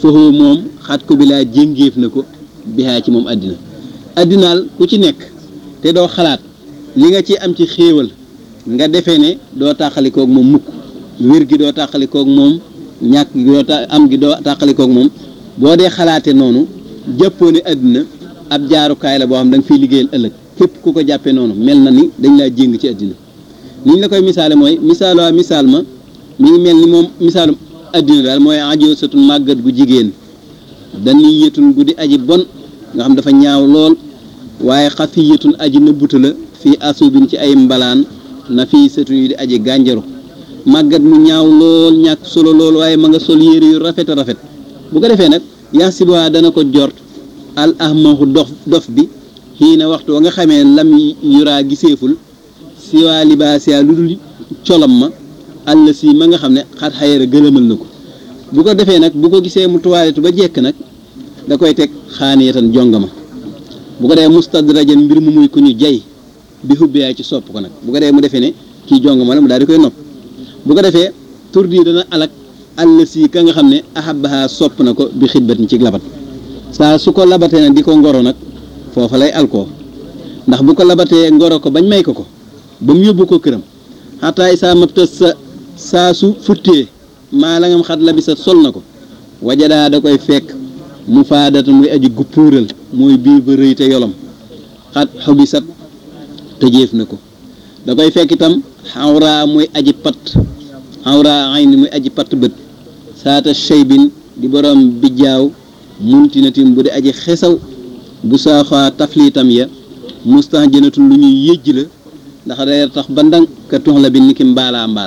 foofu moom xat ko bi laa jéngéef na ko bihaa ci moom àddina àddinaal ku ci nekk te doo xalaat li nga ci am ci xéewal nga defee ne doo tàqalikoog moom mukk wér gi doo tàqalikoog moom ñàkk gi doo ta am gi doo tàqalikoog moom boo dee xalaate noonu jàppoo ne àddina ab jaarukaay la boo xam da nga fiy liggéeyal ëllëg képp ku ko jàppee noonu mel na ni dañ laa jéng ci àddina ni ñu la koy misaale mooy misaaloo misaal ma mi ngi mel ni moom misaalum àddina daal mooy ajoo satun màggat gu jigéen dañuy yëtun gu di aji bon nga xam dafa ñaaw lool waaye xafi yëtun aji nëbbuta la fii asubin ci ay mbalaan na fii satun yu di aji gànjaru màggat mu ñaaw lool ñàkk solo lool waaye ma nga sol yére yu rafet a rafet bu ko defee nag yaasiba dana ko jort al ahmahu dof dof bi xii na waxtu wa nga xamee lam yuraa giseeful siwaa libaasiya lu dul colam ma àll si ma nga xam ne xat xayara gëlëmal na ko bu ko defee nag bu ko gisee mu tuwaaletu ba jekk nag da koy teg xaaniyatan jongama bu ko dee mustadrajan mbir mu muy ku ñu jay bi xubbiyaay ci sopp ko nag bu ko dee mu defee ne kii jongama la mu daal di koy nopp bu ko defee tur di dana alak àll si ka nga xam ne ahabaha sopp na ko bi xidbat ni ci labat saa su ko labatee nag di ko ngoro nag foofa lay alkoo ndax bu ko labatee ngoro ko bañ may ko ko ba mu yóbbu ko këram xataay saa mabta sa saa su futtee maa la ngam xat la bi sa sol na ko wajadaa da koy fekk mu faadata muy aji guppuural mooy biir ba rëy te yolom xat xobisat tëjeef na ko da koy fekk itam xawraa muy aji pat xawraa ay ni muy aji pat bët saata cheybin di borom bijjaaw muntinatim bu di aji xesaw bu saaxaa tafliitam ya mustax jënatul lu ñuy yëjj la ndax day tax ba ndang ka tux la bi ni ki mbaalaa mbaal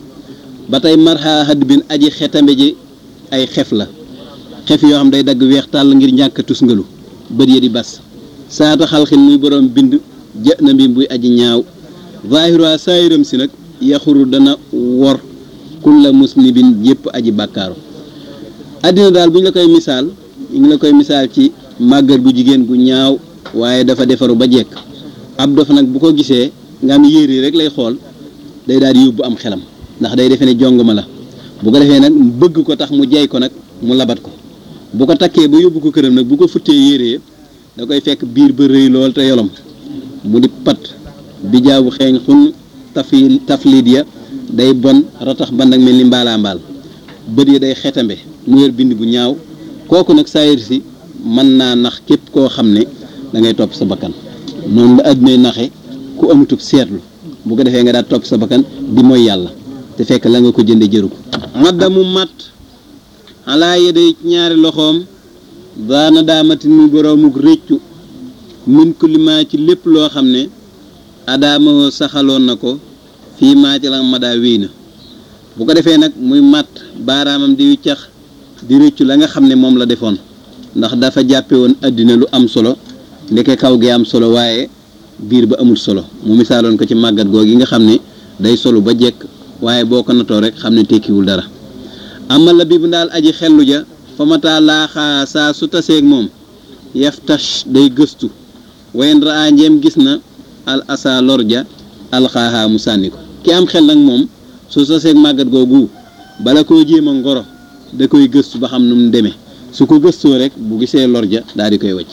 ba tey marxa hadd bin aji xetambe ji ay xef la xef yoo xam day dagg weex tàll ngir ñàkk tusngalu bët ya di bas saata xalxin muy borom bind jë na bi buy aji ñaaw zaahira saayiram si nag yaxuru dana wor kulla musnibin yépp aji bàkkaaru àddina daal bu ñu la koy misaal ñu ngi la koy misaal ci màggat gu jigéen gu ñaaw waaye dafa defaru ba jekk ab dof nag bu ko gisee nga am yére yi rek lay xool day daal di yóbbu am xelam ndax day defee ne jong ma la bu ko defee nag bëgg ko tax mu jey ko nag mu labat ko bu ko takkee ba yóbbu ko këram nag bu ko futtee yére da koy fekk biir ba rëy lool te yolom mu di pat bi jaabu xeeñ xun tafi tafliit ya day bon ratax ban ak mel ni mbaalaa mbaal bët ya day xetambe mu yor bind bu ñaaw kooku nag saayir si mën naa nax képp koo xam ne da ngay topp sa bakkan noonu la àddunay naxe ku amutub seetlu bu ko defee nga daal topp sa bakkan di mooy yàlla te fekk la nga ko jënde jëru ko madda mu mat alaa yeday ñaari loxoom daana daamatin mu boroomuk réccu min kulli maa ci lépp loo xam ne adaama saxaloon na ko fii maa ci la madaa wéy na bu ko defee nag muy mat baaraamam di wiccax di réccu la nga xam ne moom la defoon ndax dafa jàppe woon àddina lu am solo ndeke kaw gi am solo waaye biir ba amul solo mu misaaloon ko ci màggat googu yi nga xam ne day solu ba jekk waaye boo ko natoo rek xam ne tekkiwul dara amal la bi bu daal aji xellu ja fa mataa laaxaa saa su taseeg moom yaftash day gëstu wayen raa njeem gis na al asa lor ja alxaaxaa mu sànni ko ki am xel nag moom su taseeg màggat googu bala koo jéem a ngoro da koy gëstu ba xam nu mu demee su ko gëstoo rek bu gisee lor ja daal di koy wacc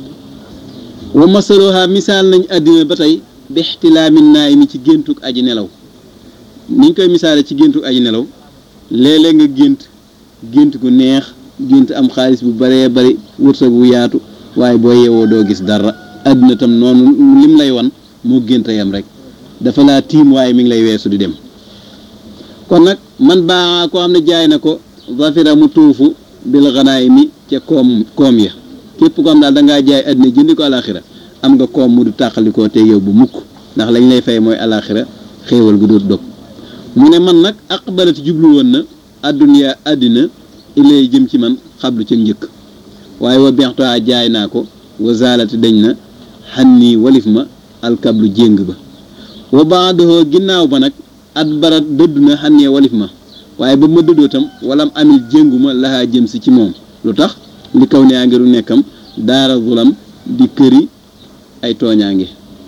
wa masaluha misaal nañ àddina ba tey bi ixtilaamin naay mi ci géntug aji nelaw niñ koy misaale ci géntug aji nelaw léeg-léeg nga gént gént gu neex gént am xaalis bu baree bari wërsëg bu yaatu waaye boo yeewoo doo gis dara àddina tam noonu lim lay wan moo gént yam rek dafa laa tiim waaye mi ngi lay weesu di dem kon nag man baa koo xam ne jaay na ko zafira mu tuufu bil xanaay mi ca koom koom ya képp ko am daal da ngaa jaay àddina jëndi ko alaxira am nga koom mu du tàqalikoo te yow bu mukk ndax lañ lay fay mooy alaxira xéewal gu dul dog mu ne man nag aqbalati jublu woon na adduniya àddina ilay jëm ci man xablu ci njëkk waaye wa bextoa jaay naa ko wa zaalati dañ na xannii walif ma alkablu jéng ba wa baadohoo ginnaaw ba nag at barat dëdd na xannee walif ma waaye ba ma dëddoo tam walam amil jéngu ma laxaa jëm si ci moom lu tax li kaw ne yaa ngiru nekkam daara zulam di këri ay tooñaange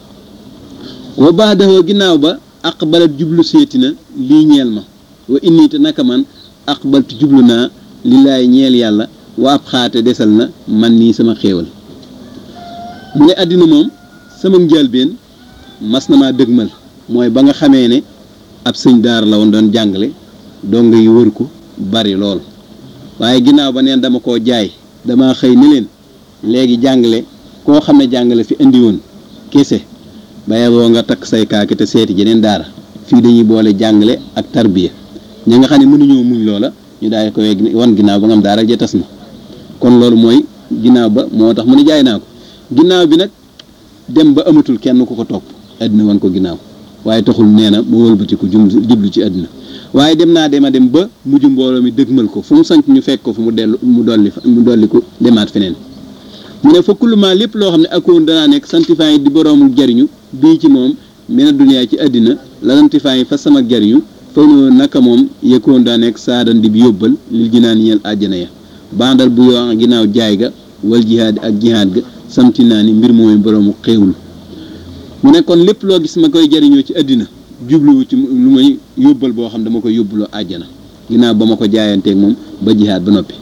wa baadahoo ginnaaw ba aqbalat jublu seeti na lii ñeel ma wa inni te naka man aqbaltu jublu naa lillaay ñeel yàlla wa ab xaate desal na man nii sama xéewal mu ne àddina moom sama njëlbeen mas na maa dëgmal mooy ba nga xamee ne ab sëñ daara la woon doon jàngale donga yi wër ko bari lool waaye ginnaaw ba neen dama koo jaay dama xëy ni leen léegi jàngale koo xam ne jàngale fi indi woon kese ba yeboo nga takk say kaaki te seeti jeneen daara fii dañuy boole jàngale ak tarbiya ña nga xam ne mënuñoo muñ loola ñu daal ko wan ginnaaw ba nga am daara ja tas na kon loolu mooy ginnaaw ba moo tax mu ne jaay naa ko ginnaaw bi nag dem ba amatul kenn ku ko topp àddina wan ko ginnaaw waaye taxul nee na mu wëlbatiku jum jublu ci àddina waaye dem naa dema dem ba mujj mbooloo mi dëgmal ko fu mu sanc ñu fekk ko fu mu dellu mu dolli mu dolli ko demaat feneen mu ne fa kullumaa lépp loo xam ne akoon danaa nekk santifaa yi di boroomu jariñu bii ci moom mena duniyaa ci àddina la santifaa yi fa sama jariñu fa noo naka moom yëkkoon daa nekk saadan di bi yóbbal lil jinaan ñeel àjjana ya bandal bu yoo ginnaaw jaay ga wal jihaad ak jihaad ga samti naa ni mbir mooy boroomu xéewlu mu ne kon lépp loo gis ma koy jariñoo ci àddina jubluwu ci lu may yóbbal boo xam dama koy yóbbuloo àjjana ginnaaw ba ma ko jaayanteeg moom ba jihaad ba noppi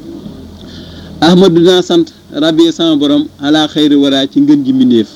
ahmadu dinaa sant rabbi sama borom alaa xayri waraa ci ngën ji mbindéef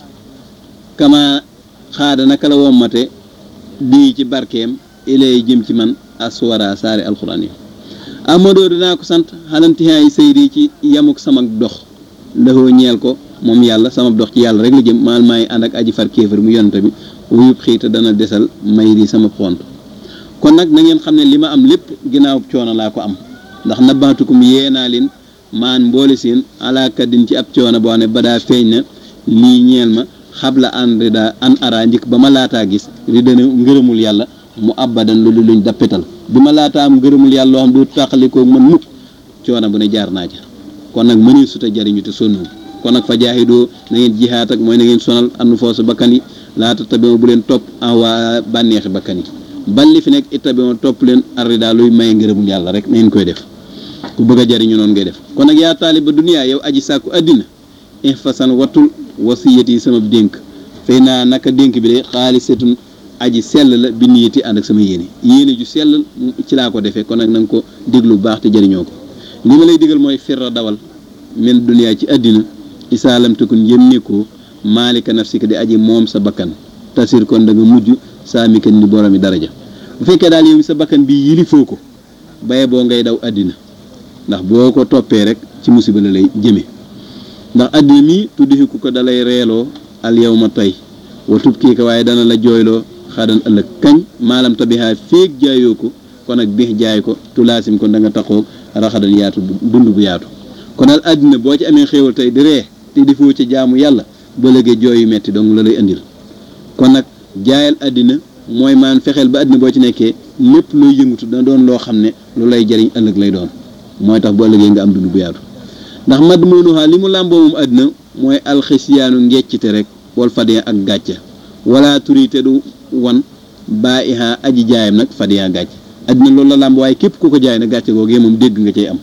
kama xaada naka la wommate bii ci barkeem ilay jëm ci man aswara saari alxuraan yi ahmadoo dinaa ko sant xalantihaay sayri ci yamuk sama dox laxoo ñeel ko moom yàlla sama dox ci yàlla rek la jëm maal maay ànd ak aji far kéefar mu yonante bi wuyub xiita dana desal may di sama xont kon nag na ngeen xam ne li ma am lépp ginnaaw coono laa ko am ndax nabaatukum yee naa leen maan mboole seen alaakaddin ci ab coono boo xam ne ba daa feeñ na lii ñeel ma xabla an rida an ara njëkk ba ma laataa gis ridana ngërëmul yàlla mu abadan lu luñ dappetal bi ma laataa am ngërëmul yàlla loo xam du tàqalikoo man mukk coono bu ne jaar naa ja kon nag mënee suta jariñu te sonnu kon nag fa jaahidoo na ngeen jihaat ak mooy na ngeen sonal annu foosu bakkan yi laata tabima bu leen topp en waa bànneexi bakkan yi balli fi nekk itabima topp leen arrida luy maye ngërëmul yàlla rek na ngeen koy def ku bëgg a jariñu noonu ngay def kon nag yaa taaliba duniyaa yow aji sàkku àddina ihfasan wattul wasiyati yi sama dénk fay naa naka dénk bi de xaalisatun aji sell la bi niyati ànd ak sama yéene yéene ju sell ci laa ko defee kon nag na nga ko déglu bu baax te jariñoo ko li ma lay digal mooy firra dawal min duniyaa ci àddina isaalam tekun yëm nekkoo maalika nafsika di aji moom sa bakkan tasir kon da nga mujj saamikan ni boromi daraja bu fekkee daal yow sa bakkan bi yilifoo ko baye boo ngay daw àddina ndax boo ko toppee rek ci musiba la lay jëme ndax àddina mi tuddixiku ko dalay reeloo al yow ma tey wa tub kii ko waaye dana la jooyloo xadan ëllëg kañ maalam tabihaa féeg jaayoo ko kon nag biix jaay ko tulaasim kon da nga taxoo raxadan yaatu dund bu yaatu kon daal àddina boo ci amee xéewal tey di ree te defoo ci jaamu yàlla ba léegi jooy yu metti donc la lay indil kon nag jaayal àddina mooy maan fexeel ba àddina boo ci nekkee lépp looy yëngatu dana doon loo xam ne lu lay jariñ ëllëg lay doon mooy tax bu ëllëgee nga am dund bu yaatu ndax mad moonuhaa li mu làmboo moom àddina mooy alxisiyaanu ngeccite rek wal fadiya ak gàcca wala turite du wan baa ihaa aji jaayam nag fadiya gàcc àddina loolu la làmb waaye képp ku ko jaay nag gàcce googee moom dégg nga cay am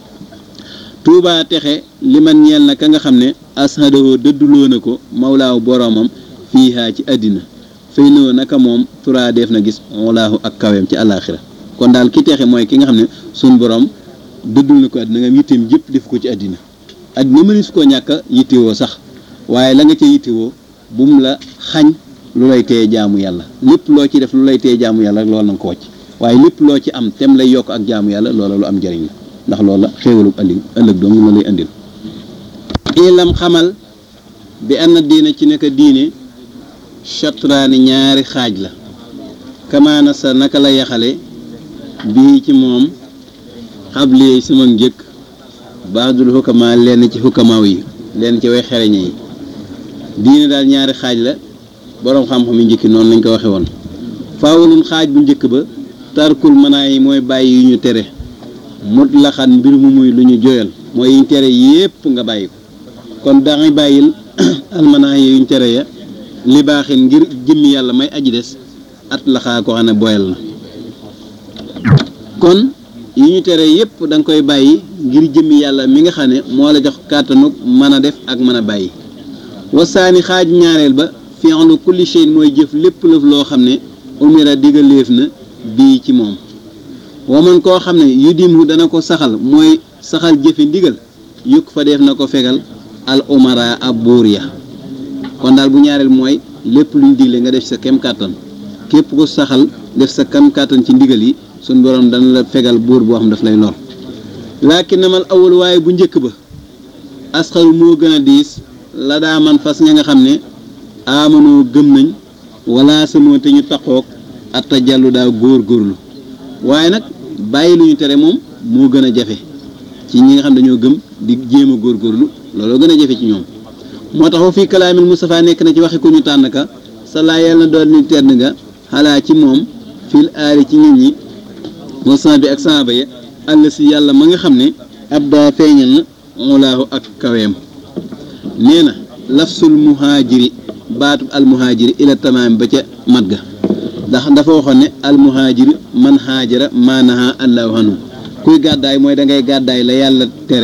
tuubaa texe li man ñeel na ka nga xam ne ashadoo dëdduloo na ko mawlaahu boroomam fiihaa ci àddina fay noo naka moom turaa def na gis walaahu ak kaweem ci àllaaxira kon daal ki texe mooy ki nga xam ne suñ borom dëddul na ko àddina nga am yitteem yëpp def ko ci àddina àddina mëni su koo ñàkk a yittewoo sax waaye la nga ca yittewoo bu mu la xañ lu lay téye jaamu yàlla lépp loo ci def lu lay téye jaamu yàlla rek loolu na nga ko wàcc waaye lépp loo ci am tem lay yokk ak jaamu yàlla loola lu am njëriñ la ndax loola xéewalu ëllëg ëllëg dong la lay indil ilam xamal bi anna diina ci nekk diine chatraani ñaari xaaj la kamaana sa naka la yaxale bii ci moom xabli sama njëkk baadul xukkama lenn ci xukkamaaw yi lenn ci way xereñe yi diine daal ñaari xaaj la boroom xam-xam yi njëkki noonu lañ ko waxe woon faawulun xaaj bu njëkk ba tarkul manaa yi mooy bàyyi yu ñu tere mut laxan mbir mu muy lu ñu joyal mooy yiñ tere yépp nga bàyyi ko kon dangay bàyyil almanaa yi yuñ tere ya li baaxin ngir jëmmi yàlla may aji des at laxaa ko xam ne boyal na kon yi ñu tere yépp da nga koy bàyyi ngir jëmmi yàlla mi nga xam ne moo la jox kàttanu mën a def ak mën a bàyyi wasaani xaaj ñaareel ba fi'lu kulli shay mooy jëf lépp lëf loo xam ne umira digaleef na bii ci moom waman koo xam ne yu dimhu dana ko saxal mooy saxal jëfe ndigal yukk fa def na ko fegal al umara ab buur ya kon daal bu ñaareel mooy lépp luñ digle nga def sa kem kàttan képp ko saxal def sa kem kàttan ci ndigal yi suñ borom dana la fegal buur boo xam daf lay lor laakin namal awal waaye bu njëkk ba asxaru moo gën a diis la daa man fas ña nga xam ne amanoo gëm nañ wala samoo te ñu taqoog atta jallu daa góor góorlu waaye nag bàyyi lu ñu tere moom moo gën a jafe ci ñi nga xam dañoo gëm di jéem a góorgóorlu looloo gën a jafe ci ñoom moo tax wa fii kalaamil Mustafa nekk na ci waxi ku ñu tànn ka sa laa yàlla na doon ni tedd nga xalaa ci moom fil aari ci nit ñi moo sama bi ak saaba ya àll si yàlla ma nga xam ne ab daa feeñal na olaahu ak kaweem nee na lafsul muhaajiri baatub al muhaajiri ila tamaam ba ca mat ga ndax dafa waxoon ne al muhaajiri man haajara maanaha allahu anhu kuy gàddaay mooy da ngay gàddaay la yàlla tere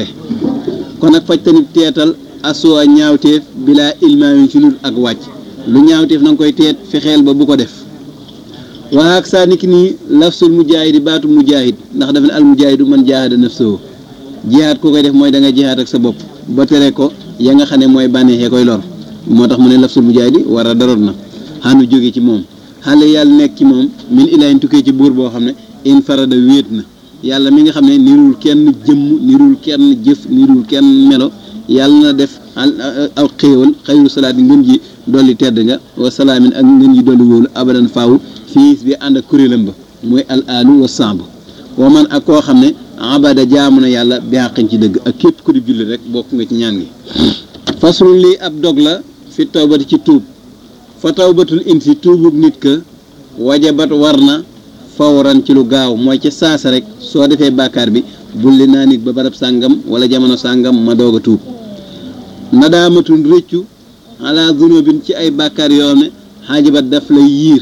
kon nag faj tamit teetal asuwa ñaawteef bilaa ilmaamin ci lul ak wàcc lu ñaawteef na nga koy teet fexeel ba bu ko def waa ak saa niki nii lafsul mujaahidi baatu mujaahid ndax dafa ne al mujaahidu man jaahada nafsahu jihaad ku koy def mooy da nga jihaad ak sa bopp ba tere ko ya nga xam ne mooy bànneexee koy lor moo tax mu ne lafsul mujaahidi war a daroot na xanu jóge ci moom xale yàlla nekk ci moom min ilaahin tukkee ci buur boo xam ne in farada wéet na yàlla mi nga xam ne nirul kenn jëmm nirul kenn jëf nirul kenn melo yàlla na def aw xéewal xayru salaat ngën ji dolli tedd nga wa salaamin ak ngën ji dolli wóolu abadan faaw fii bi ànd ak kuréelam ba mooy al alu wa samb wa man ak koo xam ne abada jaamu na yàlla bi àqin ci dëgg ak képp ku di julli rek bokk nga ci ñaan gi faslun lii ab dog la fi tawbati ci tuub fa tawbatul insi tuubug nit ka wajabat war na fawran ci lu gaaw mooy ca saasa rek soo defee bàkkaar bi bulli naa nit ba barab sàngam wala jamono sàngam ma doog a tuub nadaamatul rëccu ala zunubin ci ay bàkkaar yoo xam ne xaajibat daf lay yiir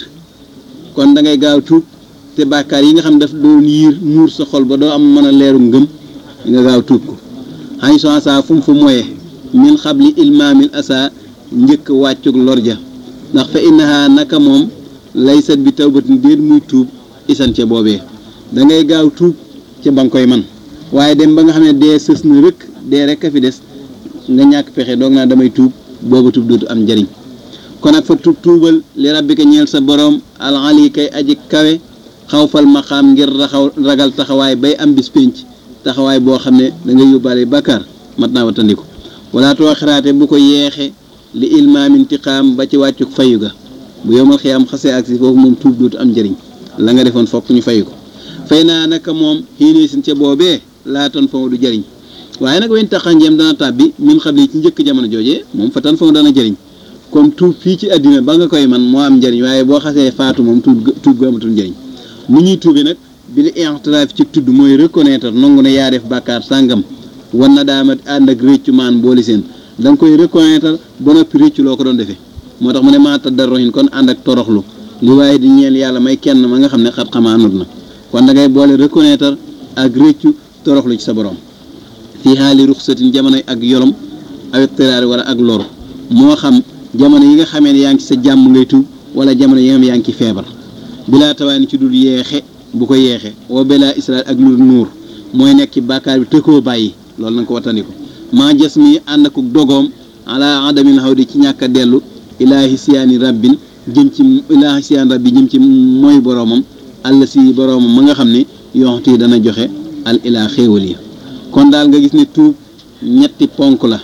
kon da ngay gaaw tuub te bàkkaar yi nga xam daf doon yiir muur sa xol ba doo am mën a leeru ngëm nga gaaw tuub ko xañ so asa fu mu fu moye min xabli ilmaamil asa njëkk wàccug lorja ndax fa innaha naka moom laysat bi tawbatin déet muy tuub isan ca boobee da ngay gaaw tuub ca ba nga koy man waaye dem ba nga xam ne dee sës na rëkk dee rek a fi des nga ñàkk pexe doog naa damay tuub booba tuub dootu am njariñ kon nag fa tuub tuubal li rabbika ñeel sa boroom alali kay aji kawe xawfal maqaam ngir raxaw ragal taxawaay bay am bis pénc taxawaay boo xam ne da ngay yóbbaale bàkkaar mat naa watandiku wala too xiraate bu ko yeexe li ilmaam intiqaam ba ci wàccuk fayu ga bu yomal xiyaam xasee ak si foofu moom tuub dootu am njariñ la nga defoon fokk ñu fayu ko fay naa naka moom xiinee sin ca boobee laatan faw du jariñ waaye nag wen taxa njeem dana tàbbi min xam ne ci njëkk jamono joojee moom fa tan faw dana jariñ kon tuub fii ci àddina ba nga koy man moo am njariñ waaye boo xasee faatu moom tuub tuub ga amatul njariñ mu ñuy tuubi nag bi li i'tiraaf ci tudd mooy reconnaître nangu ne yaa def bàkkaar sàngam wan na daamat ànd ak réccu maan booli seen da nga koy reconnaître ba noppi réccu loo ko doon defee moo tax mu ne maa taddarruhin kon ànd ak toroxlu li waaye di ñeel yàlla may kenn ma nga xam ne xat xamaanut na kon da ngay boole reconnaître ak réccu toroxlu ci sa borom fii xaali ruxsatin jamono ak yolom ak tëraari wala ak lor moo xam jamono yi nga xamee ne yaa ngi ci sa jàmm ngay tuub wala jamono yi nga xam yaa ngi ci feebar bilaa tawaani ci dul yeexe bu ko yeexe wa belaa israel ak lu nuur mooy nekk ci bàkkaar bi tëkkoo bàyyi loolu na nga ko wattandiku maa jas mi ànd ak dogoom ala adamin xaw di ci ñàkk a dellu ilaahi siyaani rabbin jëm ci ilaahi siyaan rabbi jëm ci mooy boroomam àll si boroomam ma nga xam ne yoxti dana joxe al ilaa xéewal yi kon daal nga gis ne tuub ñetti ponk la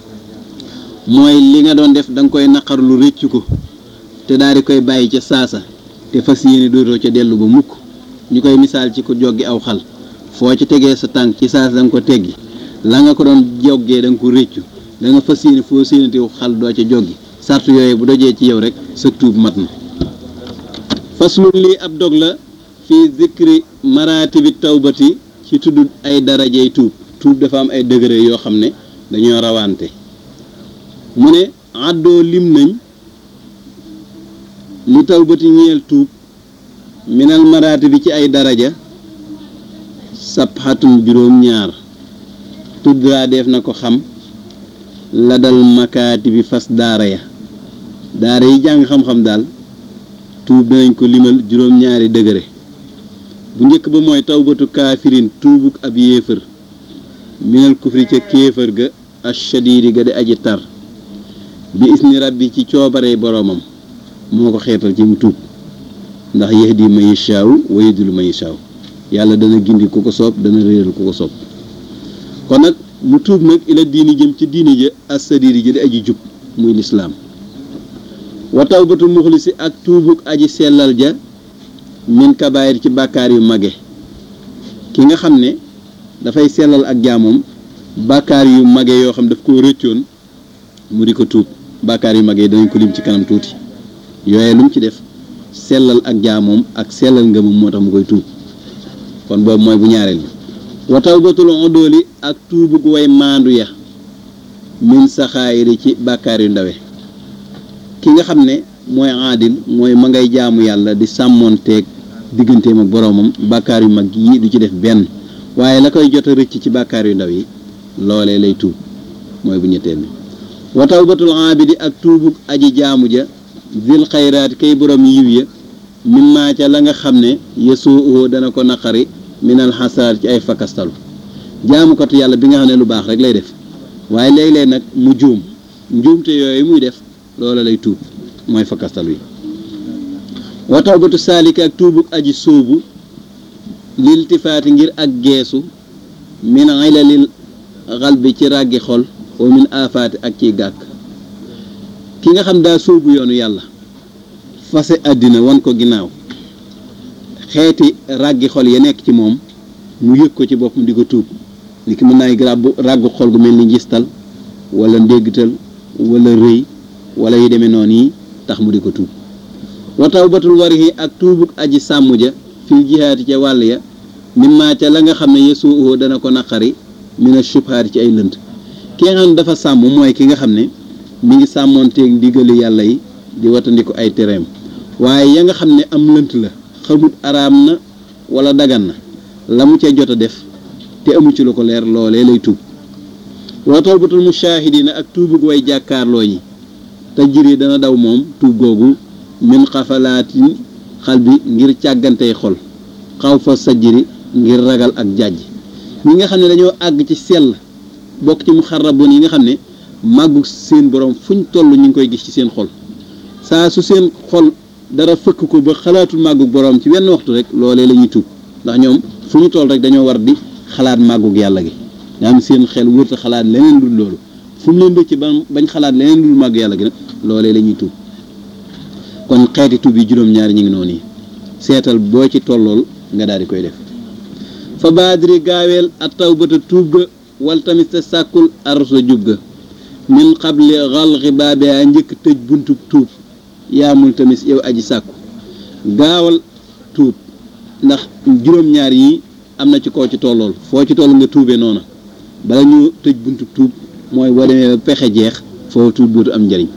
mooy li nga doon def da nga koy naqar lu rëcc ko te daal di koy bàyyi ca saasa te fas yéene dootoo ca dellu ba mukk ñu koy misaal ci ko joggi aw xal foo ci tegee sa tànk ci saasa da nga ko teggi la nga ko doon joggee da nga ko réccu da nga fas yéene foo séenate xal doo ca joggi sart yooyu bu dojee ci yow rek sa tuub mat na faslun lii ab dog la fii zikri maratibi tawbati ci tudd ay darajey tuub tuub dafa am ay degré yoo xam ne dañoo rawante mu ne àddoo lim nañ li tawbati ñeel tuub minal maratibi ci ay daraja sabxatum juróom ñaar tuddraa def na ko xam la dal makaati bi fas daara ya daara yi jàng xam-xam daal tuub danañ ko limal juróom-ñaari degré bu njëkk ba mooy tawbatu kaafirin tuubuk ab yéefër minal kufri ca kéefër ga ashadidi ga di aji tar bi isni rabbi ci coobaree boroomam moo ko xeetal ci mu tuub ndax yahdi man yashaaw wa yudillu man yashaaw yàlla dana gindi ku ko soob dana réeral ku ko soob kon nag mu tuub nag ila diini jëm ci diini ja assadidi ja di aji jub muy lislaam wa tawbatu muxlisi ak tuubuk aji sellal ja min kabaayir ci bàkkaar yu mage ki nga xam ne dafay sellal ak jaamoom bàkkaar yu mage yoo xam daf koo rëccoon mu di ko tuub bàkkaar yu mage danañ ko lim ci kanam tuuti yooye lu mu ci def sellal ak jaamoom ak sellal ngëmam moo tax mu koy tuub kon boobu mooy bu ñaareel bi wa tawbatul udóoli ak tuubug way maandu ya min saxaayiri ci bàkkaar yu ndawe ki nga xam ne mooy aadil mooy ma ngay jaamu yàlla di sàmmoonteeg digganteem ak boroomam bàkkaar yu mag yi du ci def benn waaye la koy jot a rëcc ci bàkkaar yu ndaw yi loolee lay tuub mooy bu ñetteel bi wa tawbatul aabidi ak tuubug aji jaamu ja zil xayraat kay borom yiw ya mimmaa ca la nga xam ne yasuuhu dana ko naqari minal xasaar ci ay fakastalu jaamukatu yàlla bi nga xam ne lu baax rek lay def waaye léeg-léeg nag mu juum njuumte yooyu muy def loola lay tuub mooy fakastalu yi wa tawbatu saalika ak tuubug aji sóobu liltifaati ngir ak geesu min ilalil xalbi ci ràggi xol wa min aafaati ak ciy gàkk ki nga xam daa sóobu yoonu yàlla fase àddina wan ko ginnaaw xeeti ràggi xol ya nekk ci moom mu yëg ko ci boppam di ko tuub li ki mën naay ràbbu ràggu xol gu mel ni njistal wala ndéggtal wala rëy wala yu demee noonu yi tax mu di ko tuub wa tawbatul warihi ak tuubuk aji sàmm ja fil jihaati ca wàll ya mimmaa ca la nga xam ne yesuuhoo dana ko naqari mina subhaati ci ay lënt ki nga xam ne dafa sàmm mooy ki nga xam ne mi ngi sàmmoonteeg ndigali yàlla yi di watandiku ay tereem waaye ya nga xam ne am lënt la xamut araam na wala dagan na la mu ca jot a def te amu ci lu ko leer loolee lay tuub wa tawbatul mushahidina ak tuubug way jàkkaarloo ñi te jiri dana daw moom tuub googu min xafalaatin xal bi ngir càggantey xol xaw fa sajjiri ngir ragal ak jàjj ñi nga xam ne dañoo àgg ci sell bokk ci mu xarraboon yi nga xam ne màggu seen borom fuñ toll ñu ngi koy gis ci seen xol saa su seen xol dara fëkk ko ba xalaatul màggug borom ci wenn waxtu rek loolee la ñuy tuub ndax ñoom fu ñu toll rek dañoo war di xalaat màggug yàlla gi nga am seen xel wërta xalaat leneen dul loolu fu mu leen dëcc ba bañ xalaat leneen dul màgg yàlla gi nag loolee la ñuy tuub kon xeeti tuub yi juróom-ñaari ñu ngi noonu yi seetal boo ci tollool nga daal di koy def fa baadiri gaaweel at tawbata tuub ga wal tamit sa sàkkul arsa jub ga min xabli xalxi baabiha njëkk tëj buntu tuub yaamul tamit yow aji sàkku gaawal tuub ndax juróom-ñaar yi am na ci koo ci tollool foo ci toll nga tuubee noona bala ñu tëj buntu tuub mooy boo demee ba pexe jeex foo tuub dootu am njariñ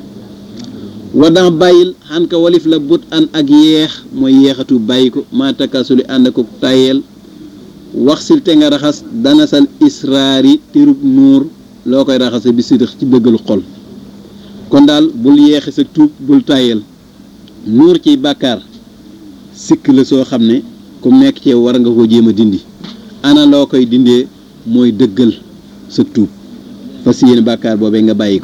wadax bàyyil xan ka walif la but an ak yeex mooy yeexatu bàyyi ko maa takkasuli ànd ko tayeel wax sil te nga raxas dana sal israari tirub nuur loo koy raxase bi sidix ci dëggalu xol kon daal bul yeexi sa tuub bul tayeel nuur ci bàkkaar sikk la soo xam ne ku nekk ci war nga ko jéem a dindi ana loo koy dindee mooy dëggal sa tuub fas yéene bàkkaar boobee nga bàyyi ko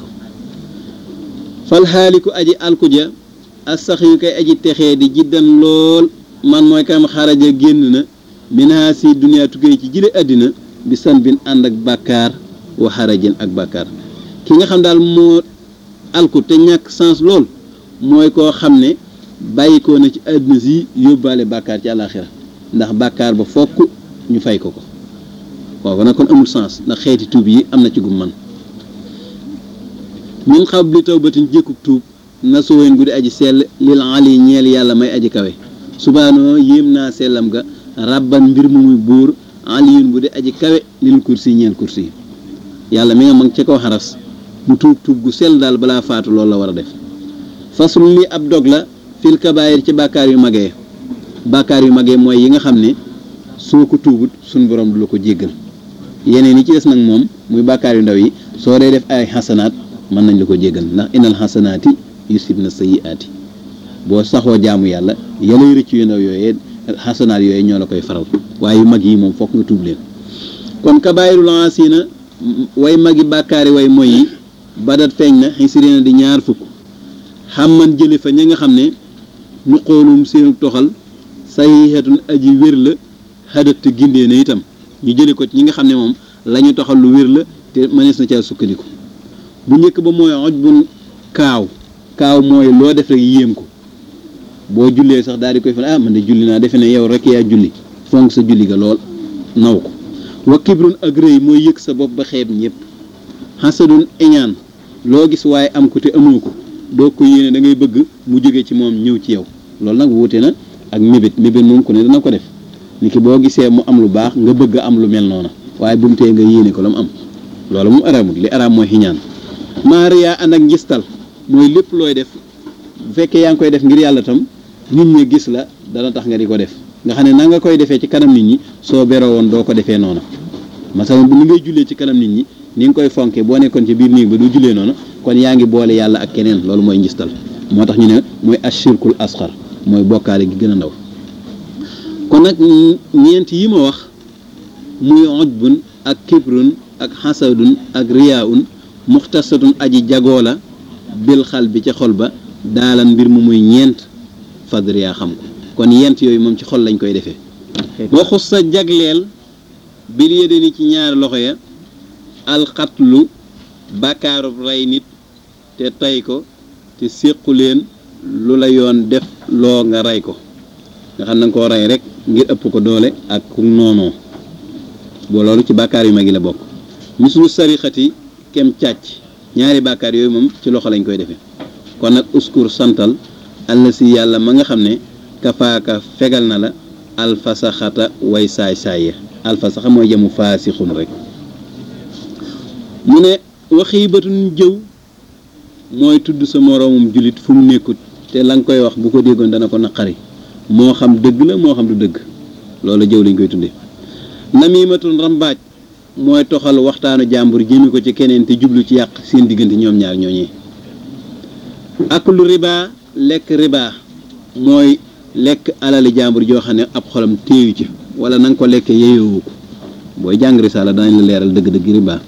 fal xaaliku aji alkuja as sax yu koy aji texee di jiddan lool man mooy kam xaraja génn na minaa si duniyaa tukkee ci jile àddina bi san bin ànd ak bàkkaar wa xarajin ak bàkkaar ki nga xam daal moo alku te ñàkk sens lool mooy koo xam ne bàyyi ko na ci àddina si yóbbaale bàkkaar ci àllaaxira ndax bàkkaar ba fokk ñu fay ko ko kooku nag kon amul sens ndax xeeti tuub yi am na ci gum man min xam li tawbatin jékkub tuub na soween guddi aji sell lil ali ñeel yàlla may aji kawe subaanoo yéem naa sellam ga rabban mbir mu muy buur aliyun bu di aji kawe lil kursi ñeel kursi yi yàlla mi nga mag ca kaw xaras mu tuub tuub gu sell daal balaa faatu loolu la war a def fasul li ab dog la fil kabaayir ci bàkkaar yu magee bàkkaar yu magee mooy yi nga xam ne soo ko tuubut suñ borom du la ko jéggal yeneen yi ci des nag moom muy bàkkaar yu ndaw yi soo dee def ay xasanaat mën nañ la ko jéggal ndax inal xasanaati yusib na sayiaati boo saxoo jaamu yàlla yalay rëcc yu ndaw yooyee xasanaat yooyu ñoo la koy faral waaye yu mag yi moom fokk nga tuub leen kon kabaayirul asina way magi bàkkaari way moy yi badat feeñ na xisirina di ñaar fukk xam man jële fa ña nga xam ne nu xoolum seenu toxal saxiixatun aji wér la xadat te gindee na itam ñu jële ko ci ñi nga xam ne moom la ñu toxal lu wér la te mënees na caa sukkandiku bu njëkk ba mooy oj bun kaaw kaaw mooy loo def rek yéem ko boo jullee sax daal di koy fan ah man de julli naa defe ne yow rek yaa julli fonk sa julli ga lool naw ko wa kibrun ak rëy mooy yëg sa bopp ba xeeb ñëpp xasadun iñaan loo gis waaye am ko te amoo ko doo ko yéene da ngay bëgg mu jóge ci moom ñëw ci yow loolu nag wuute na ak mébét mébét moom ku ne dana ko def ni ki boo gisee mu am lu baax nga bëgg am lu mel noona waaye bu mu tee nga yéene ko la mu am loolu mu araamut li araam mooy xiñaan maariyaa ànd ak njistal mooy lépp looy def bu fekkee yaa ngi koy def ngir yàlla tam nit ñi gis la dana tax nga di ko def nga xam ne na nga koy defee ci kanam nit ñi soo beroo woon doo ko defee noona masalan bu ni ngay jullee ci kanam nit ñi ni nga koy fonkee boo nekkoon ci biir néeg ba du jullee noona kon yaa ngi boole yàlla ak keneen loolu mooy njistal moo tax ñu ne mooy ashirkul asxar mooy bokkaale gi gën a ndaw kon nag ñeent yi ma wax muy ojbun ak kibrun ak xasadun ak riyaun muxtasatun aji jagoo la bil xal bi ca xol ba daalan mbir mu muy ñeent fadriyaa xam ko kon yent yooyu moom ci xol lañ koy defee waxus sa jagleel bil yédeni ci ñaari loxo ya alxatlu bàkkaarub rey nit te tey ko te séqu leen lu la yoon def loo nga rey ko nga xam na nga koo rey rek ngir ëpp ko doole ak ku noonoo boo loolu ci bàkkaar yu mag yi la bokk mislu sarixati kem càcc ñaari bàkkaar yooyu moom ci loxo lañ koy defee kon nag uskur santal àll si yàlla ma nga xam ne kafaaka fegal na la alfasaxata way saay saay ya alfasaxa mooy jëmu faasixun rek mu ne waxiibatun jëw mooy tudd sa moroomum jullit fu mu nekkut te la nga koy wax bu ko déggoon dana ko naqari moo xam dëgg la moo xam du dëgg loolu jëw lañ koy tuddee namimatun rambaaj mooy toxal waxtaanu jàmbur jëmi ko ci keneen te jublu ci yàq seen diggante ñoom ñaar ñooñee ak lu riba lekk riba mooy lekk alali jàmbur joo xam ne ab xolam téeyu ci wala na nga ko lekkee yeyowu ko booy jàng risaala danañ la leeral dëgg-dëgg riba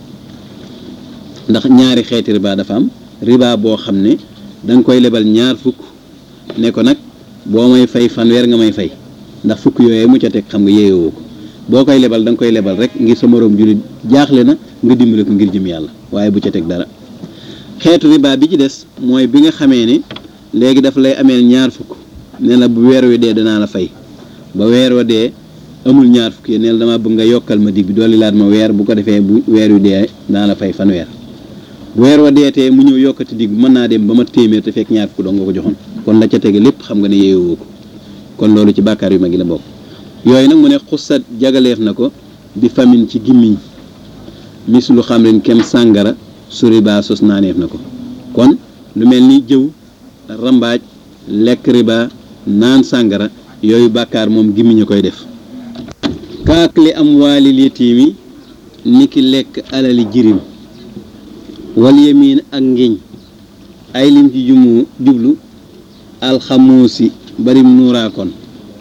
ndax ñaari xeeti riba dafa am riba boo xam ne da nga koy lebal ñaar fukk ne ko nag boo may fay fanweer nga may fay ndax fukk yooyu mu ca teg xam nga yeyowu ko boo koy lebal da nga koy lebal rek ngir sa moroom jullit jaaxle na nga dimbale ko ngir jëm yàlla waaye bu ca teg dara xeetu riba bi ci des mooy bi nga xamee ne léegi daf lay ameel ñaar fukk ne la bu weer wi dee danaa la fay ba weer wa dee amul ñaar fukk yi ne la dama bëgg nga yokkal ma dig bi dolli laat ma weer bu ko defee bu weer wi dee danaa la fay fanweer bu weer wa dee tee mu ñëw yokkati dig bi mën naa dem ba ma téeméer te fekk ñaar fukk doo nga ko joxoon kon la ca tege lépp xam nga ne yeewoo ko kon loolu ci bàkkaar yu mag yi la bokk yooyu nag mu ne xusat jagaleef na ko bi famine ci gimmiñ mis lu xam leen kem sàngara suri baa sos naaneef na ko kon lu mel ni jëw rambaaj lekk riba naan sàngara yooyu bàkkaar moom gimmiñ a koy def kaak li am waalil yatiimi ni ki lekk alali jirim wal yemiin ak ngiñ ay lim ci jumu jublu alxamuusi barim nuuraakoon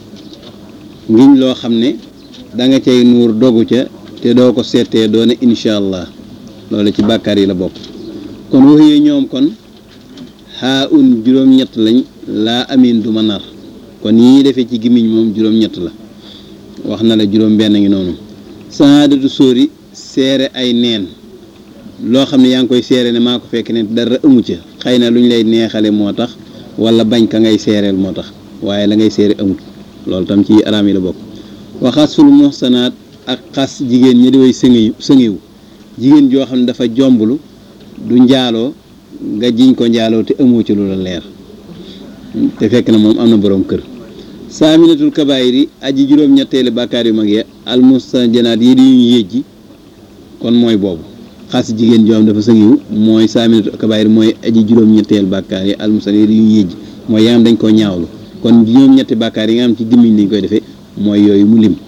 ngiñ loo xam ne da nga cay nuur dogu ca te doo ko seetee doone incha allah loolu ci bàkkaar yi la bokk kon waxee ñoom kon xaa un juróom-ñett lañ laa amin du ma nar kon yi ñuy defee ci gimiñ moom juróom-ñett la wax na la juróom-benn ngi noonu saadatu sóori seere ay neen loo xam ne yaa ngi koy seere ne maa ko fekk ne dara amu ca xëy na lu ñu lay neexale moo tax wala bañ ka ngay seereel moo tax waaye la ngay seere amut loolu tam ci araam yi la bokk waxas ful muhsanaat ak xas jigéen ñi di way sëngiw sëngiw jigéen joo xam ne dafa jomblu du njaaloo nga jiñ ko njaaloo te amoo ci lu la leer te fekk na moom am na boroom kër saaminatul kabaayir yi aji juróom-ñetteeli bàkkaar yu mag ya almustajanaat yi di ñu yéjji kon mooy boobu xas jigéen joo xam dafa sëngiw mooy saaminatul kabaayir mooy aji juróom-ñetteel bàkkaar yi almustajanaat yi di ñu yéjji mooy yaa am dañ koo ñaawlu kon juróom-ñetti bàkkaar yi nga xam ci gimmiñ lañ koy defee mooy yooyu mu lim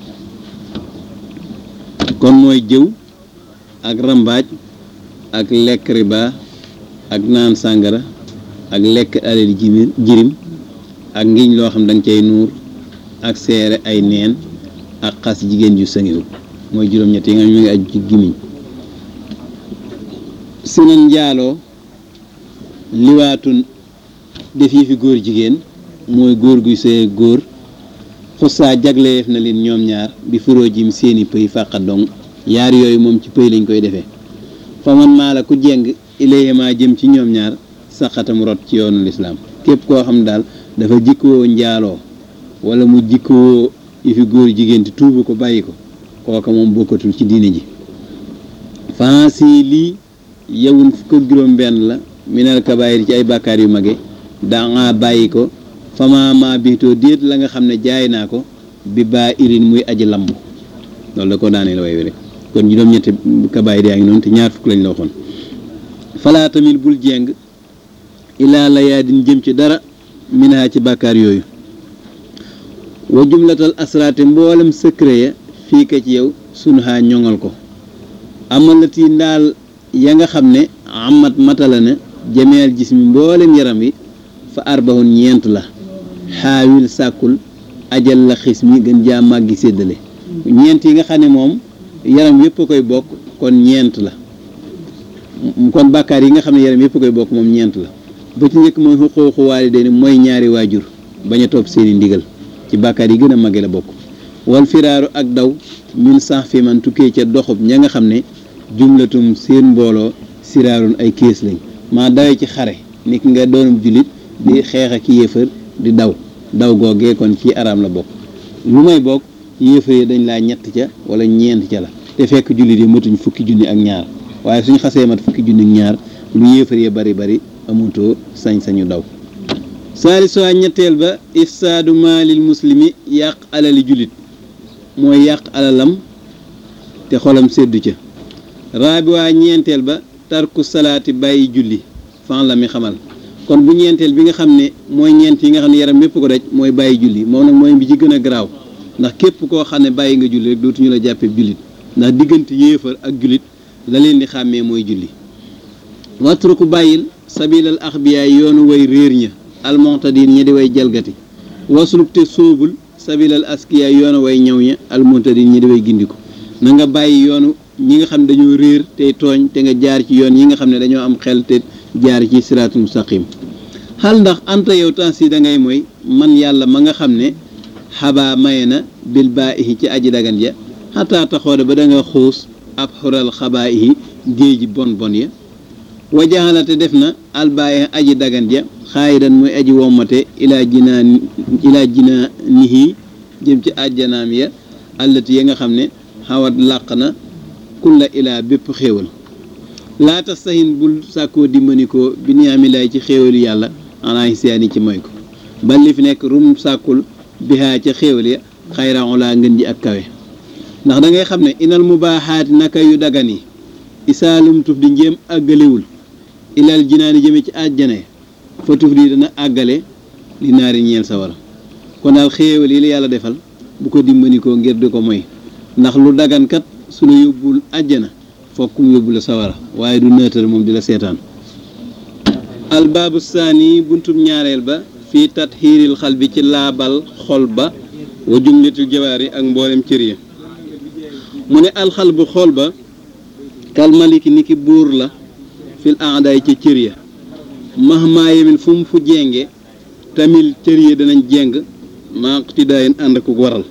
kon mooy jëw ak rambaaj ak lekk riba ak naan sàngara ak lekk alal jimir jirim ak ngiñ loo xam da nga cay nuur ak seere ay neen ak xas jigéen ju sëngiwul mooy juróom-ñett yi nga xam ñu ngi aju ci gimiñ sinan njaaloo liwaatun def yi fi góor jigéen mooy góor guy sëy ak góor xussaa jagleef na leen ñoom ñaar bi furoo jim seeni pëy fàqa dong yaar yooyu moom ci pëy lañ koy defee fa man maa la ku jeng ilayhima jëm ci ñoom ñaar saqatam rot ci yoonu lislaam képp koo xam daal dafa jikkoo njaaloo wala mu jikkoo yi fi góor jigéen te tuubu ko bàyyi ko kooka moom bokkatul ci diine ji fansi lii yewun fukk ak juróom benn la minal kabaayir ci ay bàkkaar yu mage danga bàyyi ko fama ma biitoo déet la nga xam ne jaay naa ko bi baa irin muy aji lamb loolu da ko daanee la way wi rek kon juróom-ñetti kabaayir yaa ngi noonu te ñaar fukk lañ la waxoon falaa tamit bul jeng ilaa la yaa din jëm ci dara minaa ci bàkkaar yooyu wa jumlatal asraate mboolem secret ya fii ka ci yow sunu xaa ñoŋal ko amalati ndaal ya nga xam ne amat matala na jameel gis mi mboolem yaram wi fa arbahun ñeent la xaawil sàkkul ajal la xis mi gën jaa màggi séddale ñeent yi nga xam ne moom yaram yépp a koy bokk kon ñeent la kon bàkkaar yi nga xam ne yaram yépp a koy bokk moom ñeent la ba ci njëkk mooy xuquuqu waalidayni mooy ñaari waajur bañ a topp seeni ndigal ci bàkkaar yi gën a màgge la bokk wal firaaru ak daw min sax fi man tukkee ca doxub ña nga xam ne jumlatum seen mbooloo siraarun ay kees lañ maa dawee ci xare nit nga doonum jullit di xeex ak yéefar di daw daw googee kon ci araam la bokk lu may bokk yéefar yi dañ laa ñett ca wala ñeent ca la te fekk jullit yi matuñ fukki junni ak ñaar waaye suñ xasee mat fukki junni ak ñaar lu yéefar yi bari bari amutoo sañ-sañu daw saalisoi ñetteel ba ifsaadu maalil muslimi yàq alali jullit mooy yàq alalam te xolam seddu ca raabi waa ñeenteel ba tarku salaati bàyyi julli fan la mi xamal kon bu ñeenteel bi nga xam ne mooy ñeent yi nga xam ne yaram yépp ko daj mooy bàyyi julli moom nag mooy bi ci gën a garaaw ndax képp koo xam ne bàyyi nga julli rek dootuñu la jàppee jullit ndax diggante yéefar ak jullit la leen di xàmmee mooy julli watruku bàyyil sabilal axbiyaay yoonu way réer ña almontadin ñi di way jalgati wasluk te sóobul sabilal askiyaay yoonu way ñëw ña almontadin ñi di way gindiku na nga bàyyi yoonu ñi nga xam ne dañoo réer tey tooñ te nga jaar ci yoon yi nga xam ne dañoo am xel te jaar ci siraatul mustaqim xal ndax anta yow temps si da ngay mooy man yàlla ma nga xam ne xabaa maye na bil baa ihi ci aji dagan ja xataa taxoode ba da nga xuus ab xural xabaa ihi géeji bon bon ya wajaxala te def na albaayi aji dagan ja xaayidan muy aji wommate ilaa jinaa ilaa jinaa nihi jëm ci àjjanaam ya allati ya nga xam ne xawat làq na kulla ilaa bépp xéewal laa tax saxin bul sàkkoo dimbanikoo bi niyaamilaay ci xéewalu yàlla anaa xisiyaani ci moy ko ba li fi nekk rum sàkkul bihaa ca xéewal ya xayran laa ngën ji ak kawe ndax da ngay xam ne inal mubaaxaati naka yu dagan yi isaalum tuf di njéem àggalewul ilal jinaani jëme ci àjjana fa tuf di dana àggale li naari ñeel sa wara kon daal xéewal yi la yàlla defal bu ko dimbanikoo ngir di ko moy ndax lu dagankat su la yóbbul àjjana fokk mu yóbbu la sawara waaye du nëtër moom di la seetaan albaabu saani buntum ñaareel ba fii tatxiiril xal bi ci laabal xol ba wa jumlatul jawaar yi ak mboolem cër ya mu ne alxal bu xol ba kalmaliki ni ki buur la fil aadaay ca cër ya mahmaa yemin fu mu fu jenge tamil cër ya danañ jeng maqtidaayin ànd ak waral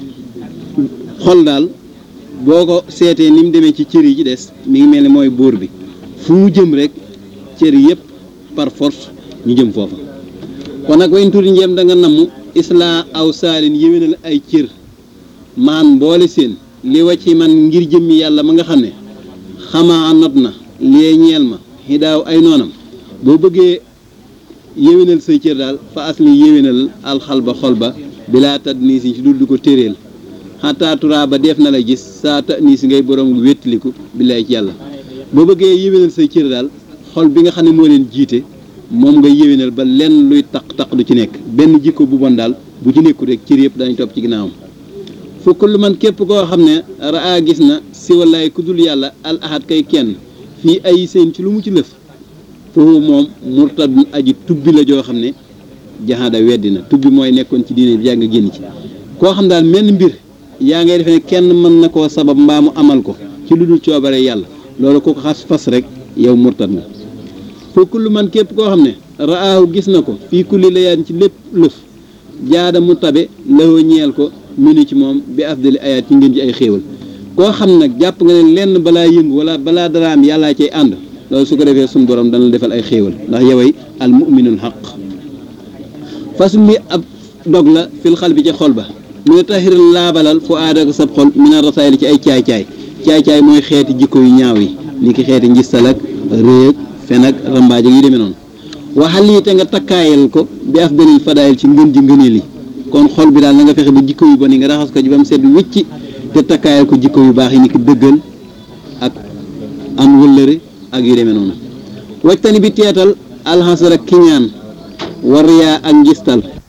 xol daal boo ko seetee ni mu demee ci cër yi ci des mi ngi mel ni mooy buur bi fu mu jëm rek cër yëpp par force ñu jëm foofa kon nag wayn tuuti njéem da nga namm islaa aw saalin yéwénal ay cër maan mboole seen li wa ci man ngir jëmmi yàlla ma nga xam ne xamaa not na lee ñeel ma xidaaw ay noonam boo bëggee yéwénal say cër daal fa asli yéwénal alxal ba xol ba bilaa tadd nii si ci dul di ko téréel xataa turaa ba def na la gis saa ta nii si ngay borom wéttaliku billaay ci yàlla boo bëggee yéwénal say cër daal xol bi nga xam ne moo leen jiite moom nga yéwénal ba lenn luy taq-taq du ci nekk benn jikko bu bon daal bu ci nekkul rek cër yëpp dañu topp ci ginnaawam fukk lu man képp koo xam ne raa gis na si wallaay ku dul yàlla al ahad kay kenn fii ay seen ci lu mu ci lëf foofu moom murtadun aji tubbi la joo xam ne jaxaada weddi na tubbi mooy nekkoon ci diine bi yaa nga génn ci koo xam daal menn mbir yaa ngay defe ne kenn mën na koo sabab mbaa mu amal ko ci lu dul coobare yàlla loolu ko ko xas fas rek yow murtad nga fa kullu man képp koo xam ne raahu gis na ko fii kulli layaan ci lépp lëf jaada mu tabe lawoo ñeel ko minu ci moom bi afdali ayaat ci ngeen ji ay xéewal koo xam nag jàpp nga ne lenn balaa yëngu wala balaa dara am yàllaa cay ànd loolu su ko defee suñu borom dana la defal ay xéewal ndax yoway al muminul xaq fas mi ab dog la fil xal bi ca xol ba mu ne taxir laabalal fu aada ko sab xol mina rasaayil ci ay caay-caay caay-caay mooy xeeti jikko yu ñaaw yi li ki xeeti njistal ak réeg fen ak rambaaj ak yu demee noonu waxal lii te nga takkaayal ko bi afdalil fadaayil ci ngën ji ngëneel yi kon xol bi daal na nga fexe ba jikko yu bon yi nga raxas ko ji ba mu set wicci te takkaayal ko jikko yu baax yi ni ki dëggal ak am wëllëre ak yu demee noonu wajtani bi teetal alxasara kiñaan war yaa ak njistal